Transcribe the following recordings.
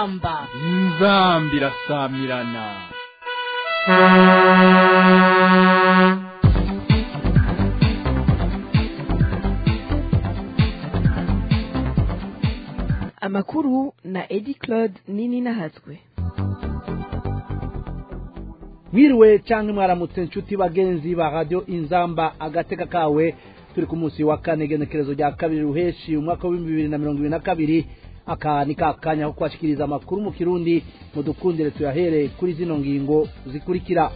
inzamba inzamba irasamirana amakuru na edi claude nini nahatswe mwiriwe cyangwa mwaramutse inshuti bagenzi ba radiyo inzamba agateka kawe turi ku munsi wa kane igenekerezo rya kabiri ruheshi umwaka w'ibihumbi bibiri na mirongo ibiri na kabiri aka ni ka kanya ko kubashikiriza amakuru mu kirundi mudukundire tuyahere kuri zino ngingo zikurikira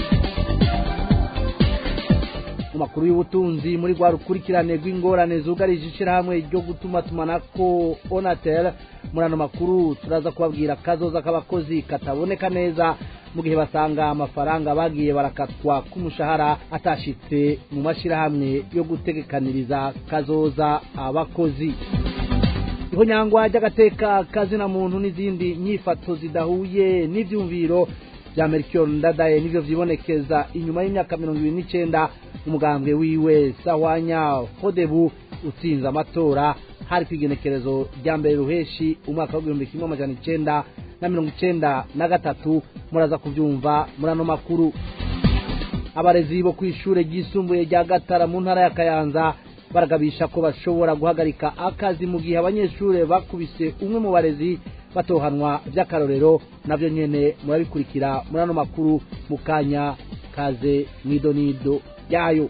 mu makuru y'ubutunzi muri rwa rukurikirane rw'ingorane zugarije ishyirahamwe ryo gutuma tumanako onatel muri ano makuru turaza kubabwira kazoza k'abakozi kataboneka neza mu gihe basanga amafaranga bagiye barakatwa k'umushahara atashitse mu mashyirahamwe yo gutegekaniriza kazoza abakozi iho nyangwa ry'agateka kazina muntu n'izindi nyifato zidahuye n'ibyumviro bya merikiyoni ndadaye nibyo byibonekeza inyuma y'imyaka mirongo ibiri n'icyenda umugambwe wiwe sahwanya hodebu utsinze amatora hari ku igenekerezo rya mbere ruheshi umwaka w'igihumbi kimwe amajana icyenda na mirongo icyenda na gatatu muraza kubyumva muri ano makuru abarezi bo ku ishuri ryisumbuye rya gatara mu ntara ya kayanza baragabisha ko bashobora guhagarika akazi mu gihe abanyeshuri bakubise umwe mu barezi batohanwa by'akarorero nabyo nyine murabikurikira muri ano makuru mu kanya kaze mwidonido yayo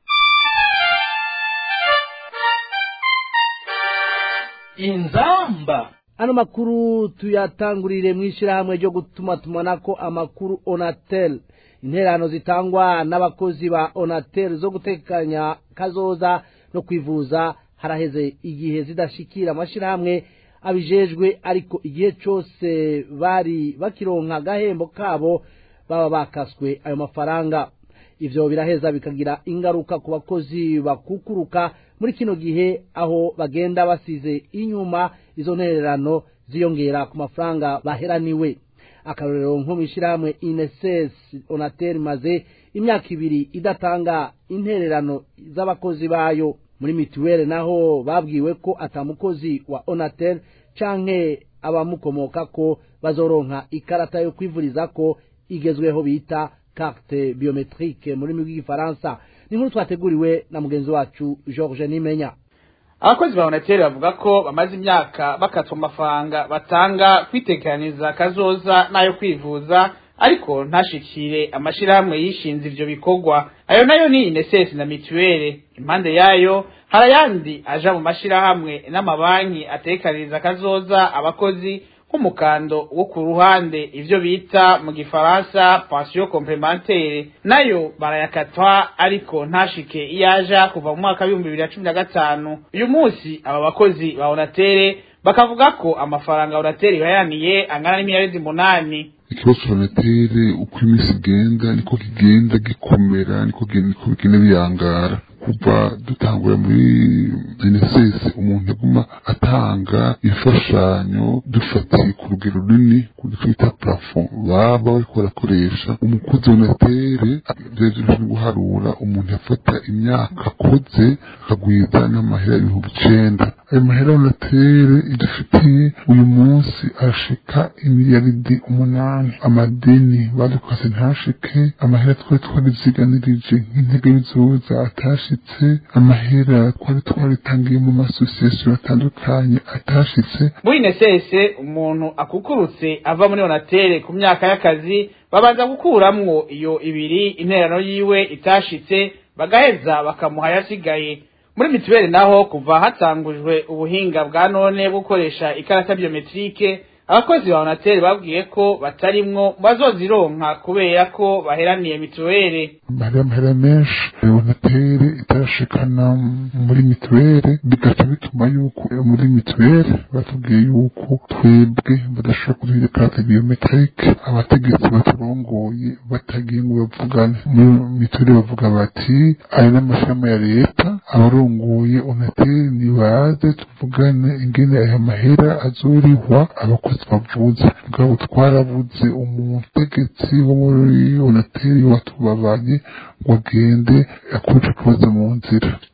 inzamba ano makuru tuyatangurire mu ishyirahamwe ryo gutuma tumanako amakuru onatel interano zitangwa n'abakozi ba onatel zo gutekanya kazoza no kwivuza haraheze igihe zidashikira amashyirahamwe abijejwe ariko igihe cyose bari bakironka agahembo kabo baba bakaswe ayo mafaranga ivyo biraheza bikagira ingaruka ku bakozi bakukuruka muri kino gihe aho bagenda basize inyuma izo ntererano ziyongera ku mafaranga baheraniwe akarorero nko mw'ishyirahamwe ineses onatel maze imyaka ibiri idatanga intererano z'abakozi bayo muri mituweli naho babwiwe ko atamukozi wa onatel canke abamukomoka ko bazoronka ikarata yo kwivuriza ko igezweho bita carte biometrique muri rw'igifaransa ni nkuru twateguriwe na mugenzi wacu george nimenya abakozi ba onatel bavuga ko bamaze imyaka bakatwa amafaranga batanga kwitekeraniza kazoza n'ayo kwivuza ariko ntashikire amashirahamwe yishinze ivyo bikorwa ayo nayo ni inesesi na mituwele impande yayo hari ayandi aja mu mashirahamwe n'amabanki atekaniriza kazoza abakozi nk'umukando wo ku ruhande ivyo bita mu gifaransa pension complementaire nayo barayakatwa ariko ntashike iyaja kuva mu mwaka w'ibihumbi bibiri na cumi na gatanu uyu munsi aba bakozi ba onatere bakavuga ko amafaranga onatere bayaniye angana n'imiliyaridi munani ikibazo cya onatere uko iminsi igenda niko kigenda gikomera niko bigenda biyangara kuva dutangura muri genesesi umuntu aguma atanga imfashanyo dufatiye ku rugero runini ku twita plafond baba bariko barakoresha umukozi w'onatere vyajejwe guharura umuntu yafata imyaka akoze akagwiza n'amahera ibihumbi icenda ayo mahera onatere idufitiye uyu munsi arashika imiliyaridi umunani amadeni badukase ntashike amahera twari twariziganirije nk'intege bizoza atashitse amahera twari twaritangiye mu masosiyasiyo atandukanye atashitse muri nesese umuntu akukurutse ava muri onatere ku myaka y'akazi babanza gukuramwo iyo ibiri interano yiwe itashitse bagaheza bakamuha yasigaye muri mituweli naho kuva hatangujwe ubuhinga bwa none bwo gukoresha ikarata biometrike abakozi ba onatel babwiye ko batarimwo bazozironka kubera ko baheraniye mituweli hari amahera menshi onatere itarashikana muri mituweli bigaca bituma yuko muri mituweli batubwiye yuko twebwe badashobora kuduha ikarata biometrike abategetsi baturongoye batagiye ngo bavugane muri mituweli bavuga bati aya n'amashami ya leta abarongoye onatel nibaze tuvugane ingene aya mahera azorihwa abakozi bavuze bwabo twarabuze umutegetsi wo muri onateri watubabanye ngo agende akuje ikibazo mu nzira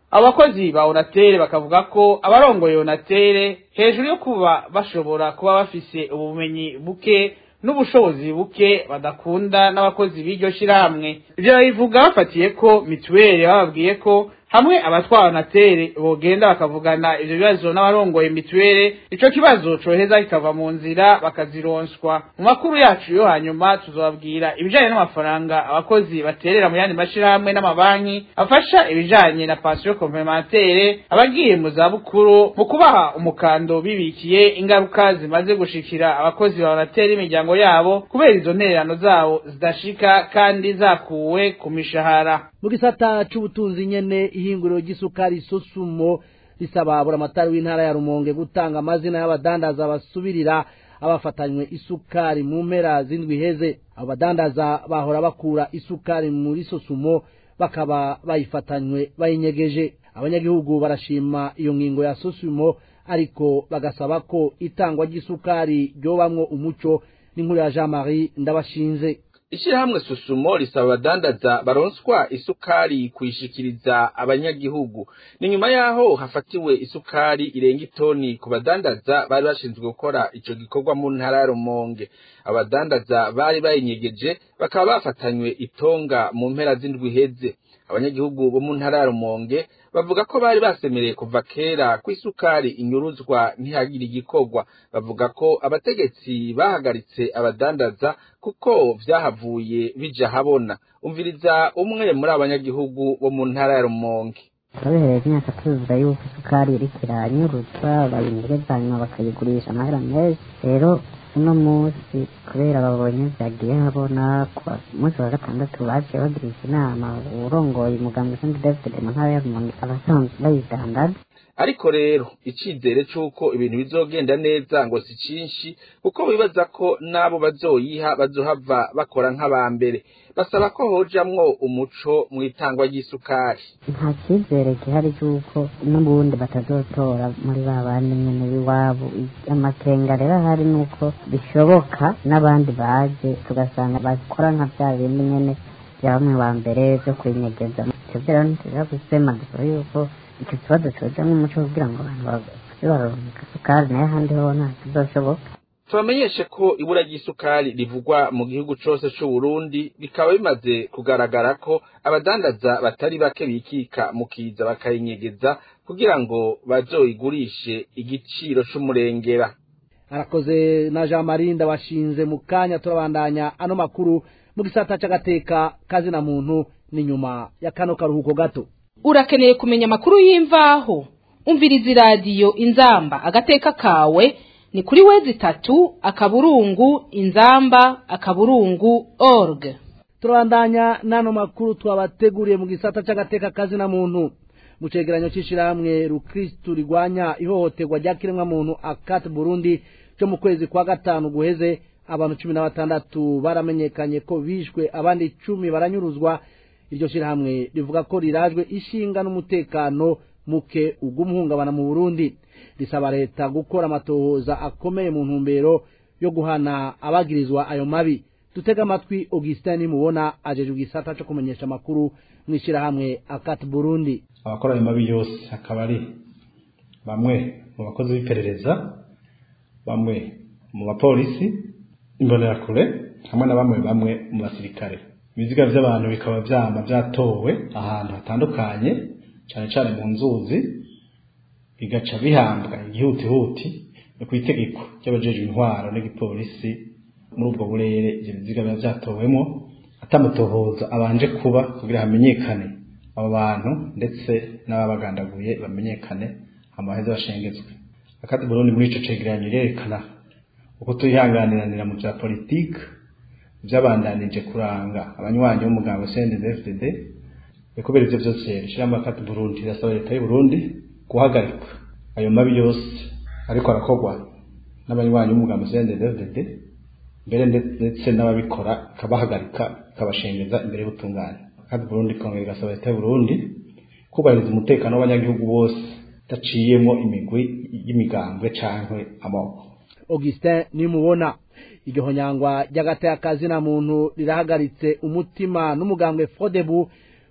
abakozi ba onatere bakavuga ko abarongoye onatere hejuru yo kuba bashobora kuba bafise ubumenyi buke n'ubushobozi buke badakunda n'abakozi b'iryo shirahamwe ivyo babivuga bafatiye ko mituweli bababwiye ko hamwe abatwara onatere bogenda bakavugana ivyo bibazo n'abarongoye mituweli ico kibazo coheza kikava mu nzira bakazironswa mu makuru yacu yo hanyuma tuzobabwira ibijanye n'amafaranga abakozi baterera mu yandi mashirahamwe n'amabanki afasha ibijanye na pansiyo komplementere abagiye mu zabukuru mu kubaha umukando bibikiye ingaruka zimaze gushikira abakozi ba onatere imiryango yabo kubera izo ntererano zabo zidashika kandi zakuwe ku mishahara mu gisata c'ubutunzi nyene ihinguriro ry'isukari sosumo risaba buramatari w'intara ya rumonge gutanga amazina y'abadandaza basubirira abafatanywe isukari mu mpera z'indwi iheze abo badandaza bahora bakura isukari muri sosumo bakaba bayifatanywe bayinyegeje abanyagihugu barashima iyo ngingo ya sosumo ariko bagasaba ko itangwa ry'isukari ryobamwo umuco n'inkuru ya jean marie ndabashinze ishirahamwe susumo risaba abadandaza baronswa isukari kuyishikiriza abanyagihugu ni nyuma yaho hafatiwe isukari irenga itoni ku badandaza bari bashinzwe gukora ico gikorwa mu ntara ya rumonge abadandaza bari bayinyegeje bakaba bafatanywe itonga mu mpera z'indwi iheze abanyagihugu bo mu ntara ya rumonge bavuga ko bari basemereye kuva kera ko isukari inyuruzwa ntihagire igikorwa bavuga ko abategetsi bahagaritse abadandaza kuko vyahavuye bija habona umviriza umwe muri abanyagihugu bo mu ntara ya rumonge turabihereye imyaka tuzuza yuko isukari iriko iranyuruzwa bayinyegeza hanyuma bakayigurisha amahera menshi rero uno munsi kubera babonye vyagiye habona ku munsi wa gatandatu baciye bagirisha inama urongoye umuganga ushinzwe david mu ntara ya rumonge abasanzwe bayidandaza ariko rero icizere c'uko ibintu bizogenda neza ngo si cinshi kuko bibaza ko n'abo bazoyiha bazohava bakora nk'aba mbere basaba ko hojamwo umuco mu itangwa ry'isukari nta cyizere gihari cy'uko n'ubundi batazotora muri ba bandi nyene b'iwabo amakenga rero ahari ni uko bishoboka n'abandi baje tugasanga bakora nka bya bindi nyene bya bamwe ba mbere vyo kwinyegeza ivyo rero ntituja gusema dusaba yuko icyo kibazo cojamwo umuco kugira ngo abantu baze baronka isukari nayo ahandi ho nta kizoshoboka tubamenyeshe ko ibura ry'isukari rivugwa mu gihugu cose c'uburundi bikaba bimaze kugaragara ko abadandaza batari bake bikika mu kiza bakayinyegeza kugira ngo bazoyigurishe igiciro c'umurengera arakoze na jean marie ndabashinze mu kanya turabandanya ano makuru mu gisata c'agateka kazina muntu ni nyuma ya kano karuhuko gato urakeneye kumenya amakuru y'imvaho umviriza iradiyo inzamba agateka kawe ni kuri wezi itatu akaburungu inzamba akaburungu org turabandanya n'ano makuru twabateguriye mu gisata c'agateka kazina muntu mu cegeranyo c'ishirahamwe rukristu rigwanya ihohoterwa rya kiremwamuntu akat burundi cyo mu kwezi kwa gatanu guheze abantu cumi na batandatu baramenyekanye ko bishwe abandi icumi baranyuruzwa iryo shirahamwe rivuga ko rirajwe ishinga n'umutekano muke ugumuhungabana mu burundi risaba leta gukora amatohoza akomeye mu ntumbero yo guhana abagirizwa ayo mabi dutega amatwi augustin nimubona ajeje igisata cyo kumenyesha amakuru mu ishyirahamwe akati burundi abakora ayo mabi yose akaba ari bamwe mu bakozi b'iperereza bamwe mu bapolisi imbonerakure hamwe na bamwe bamwe mu basirikare ibiziga by'abantu bikaba byama byatowe ahantu hatandukanye cyane cyane mu nzuzi bigaca bihambwa igihutihuti no ku itegeko ry'abajejwe intwaro n'igipolisi muri ubwo burere ibyo biziga biba byatowemo atamutohoza abanje kuba kugira hamenyekane abo bantu ndetse n'ababagandaguye bamenyekane amaheza bashengezwe akati Burundi muri ico cegeranyo irerekana uko twihanganiranira mu bya politike byabandanije kuranga abanywanyi b'umuganga CNDD-FDD kubera ivyo byose ishirahamwe akati Burundi irasaba leta y'u Burundi guhagarika ayo mabi yose ariko arakorwa n'abanywanyi b'umuganga CNDD-FDD mbere ndetse n'ababikora ikabahagarika ikabashengeza imbere y'ubutungane kandi Burundi kongera igasaba leta y'u Burundi kubahiriza umutekano w'abanyagihugu bose daciyemo imigwi y'imigambwe cankwe amoko augustin nimubona iryo honyangwa ry'agateka kazina muntu rirahagaritse umutima n'umugambwe fodebu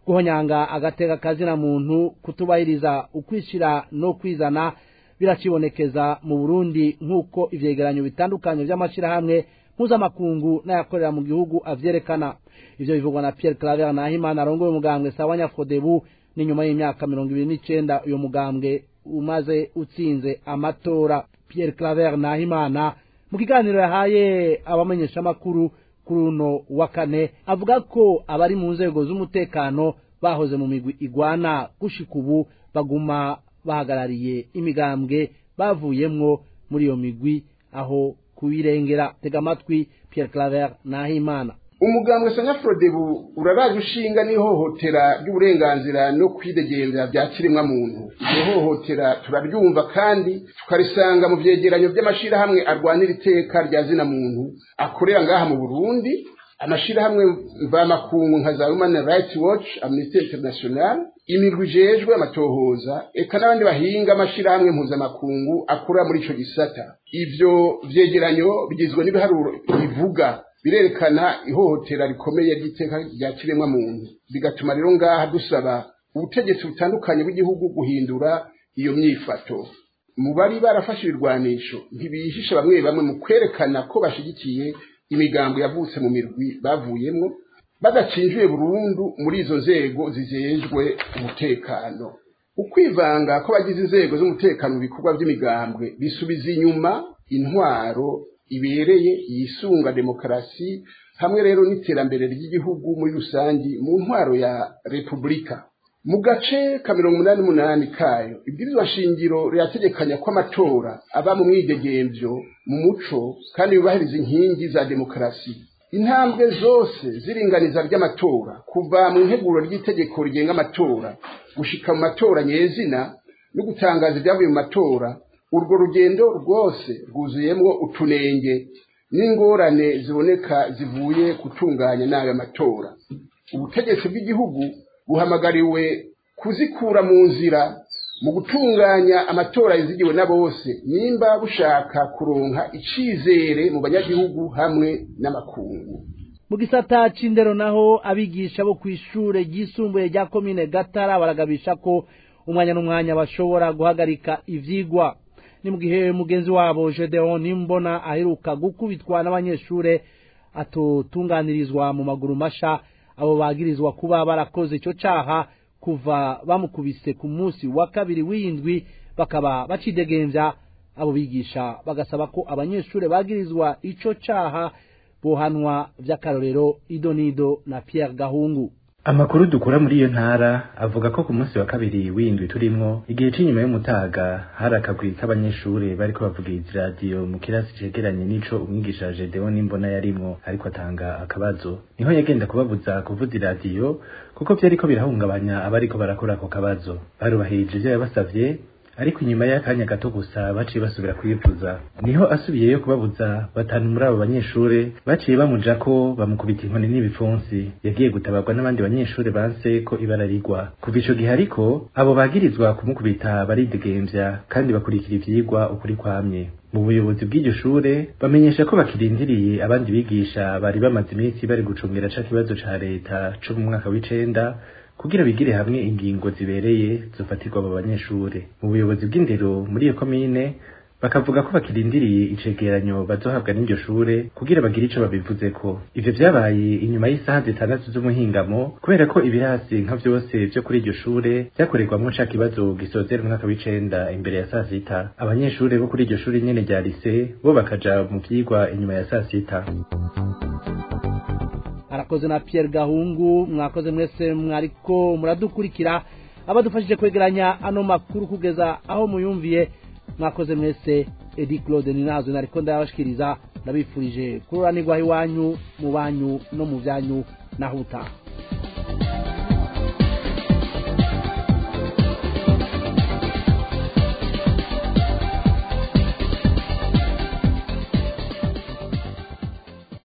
guhonyanga agateka kazina muntu kutubahiriza ukwishira no kwizana biracibonekeza mu Burundi nk'uko ivyegeranyo bitandukanye vy'amashirahamwe mpuzamakungu n'ayakorera mu gihugu avyerekana ivyo bivugwa na Pierre Claver Nahimana arongoye umugambwe Sawanya Frodebu ni nyuma y'imyaka mirongo ibiri n'icenda uyo mugambwe umaze utsinze amatora Pierre Claver Nahimana mu kiganiro yahaye abamenyeshamakuru kuri uno wa kane avuga ko abari mu nzego z'umutekano bahoze mu migwi igwana gushika ubu baguma bahagarariye imigambwe bavuyemwo muri iyo migwi aho kubirengera tega amatwi Pierre Claver Nahimana umugambwe sanya frodebu uraraje ushinga n'ihohotera ry'uburenganzira no kwidegemvya bya kiremwa muntu iryo hohotera turaryumva kandi tukarisanga mu vyegeranyo vy'amashirahamwe arwanira iteka rya zina muntu akorera ngaha mu burundi amashirahamwe mvamakungu nka za human rights watch amnesty international imirwi ijejwe amatohoza eka n'abandi bahinga amashirahamwe mpuzamakungu akora muri ico gisata ivyo vyegeranyo bigizwe n'ibiharuro bivuga birerekana ihohotera rikomeye ry'iteka rya kiremwa muntu bigatuma rero ngaha dusaba ubutegetsi butandukanye bw'igihugu guhindura iyo myifato mu bari barafashe ibirwanisho ntibihishe bamwe bamwe mu kwerekana ko bashigikiye imigambo yavutse mu mirwi bavuyemwo badacinjiye burundu muri izo nzego zijejwe umutekano ukwivanga kw'abagize inzego z'umutekano mu bikorwa by'imigambwe bisubiza inyuma intwaro ibereye yisunga demokarasi hamwe rero n'iterambere ry'igihugu muri rusangi mu ntwaro ya repubulika mu gace ka mirongo umunani n'umunani kayo ibwirizwa shingiro rirategekanya ko amatora aba mu mwidegemvyo mu muco kandi yubahiriza inkingi za demokarasi intambwe zose z'iringaniza ry'amatora kuva mu nteguro ry'itegeko rigenga amatora gushika mu matora nyezina no gutangaza ibyavuye mu matora urwo rugendo rwose rwuzuyemwo utunenge n'ingorane ziboneka zivuye gutunganya n'ayo matora ubutegetsi bw'igihugu buhamagariwe kuzikura mu nzira mu gutunganya amatora yizigiwe na bose nimba bushaka kuronka icizere mu banyagihugu hamwe n'amakungu mu gisata c'indero naho abigisha bo kw'ishure ryisumbuye rya komine gatara baragabisha ko umwanya n'umwanya bashobora guhagarika ivyigwa ni mu gihe mugenzi wabo Gedeon Nimbona aheruka gukubitwa n'abanyeshure atotunganirizwa mu maguru masha abo bagirizwa kuba barakoze ico caha kuva bamukubise ku munsi wa kabiri w'indwi bakaba bacidegemvya abo bigisha bagasaba ko abanyeshure bagirizwa ico caha bohanwa vy'akarorero idonido na Pierre Gahungu amakuru dukura muri iyo ntara avuga ko ku munsi wa kabiri w'indwi turimwo igihe c'inyuma y'umutaga hari akagwi k'abanyeshure bariko bavugiriza iradiyo mu kirasi cegeranye n'ico umwigisha Gedeon Nimbona yarimwo ariko atanga akabazo niho yagenda kubabuza kuvuza iradiyo kuko vyariko birahungabanya abariko barakora ako kabazo barubahirije ivyo yabasavye ariko inyuma y'akanya gato gusa baciye basubira kwivuza niho asubiyeyo kubabuza batanu muri abo banyeshure baciye bamuja ko bamukubita inkoni n'ibipfunsi yagiye gutabarwa n'abandi banyeshure banse ko ibara rigwa kuva ico gihe ariko abo bagirizwa kumukubita baridegemvya kandi bakurikira ivyigwa ukuri kwamye mu buyobozi bw'iryo shure bamenyesha ko bakirindiriye abandi bigisha bari bamaze iminsi bari gucungira ca kibazo ca leta co mu mwaka w'icenda kugira bigire hamwe ingingo zibereye zofatirwa abo banyeshure mu buyobozi bw'indero muri iyo komine bakavuga ko bakirindiriye icegeranyo bazohabwa n'iryo shure kugira bagire ico babivuzeko ivyo vyabaye inyuma y'isaha zitandatu z'umuhingamo kubera ko ibirasi nka vyose vyo kuri iryo shure vyakorerwamwo ca kibazo gisozera umwaka w'icenda imbere ya saa sita abanyeshure bo kuri iryo shure nyene rya lise bo bakaja mu vyigwa inyuma ya saa sita arakoze na Pierre Gahungu mwakoze mwese mwariko muradukurikira abadufashije kwegeranya ano makuru kugeza aho muyumviye mwakoze mwese Edi Claude Ninazo nariko ndabashikiriza ndabifurije kururanirwa iwanyu mu banyu no mu byanyu naho utaha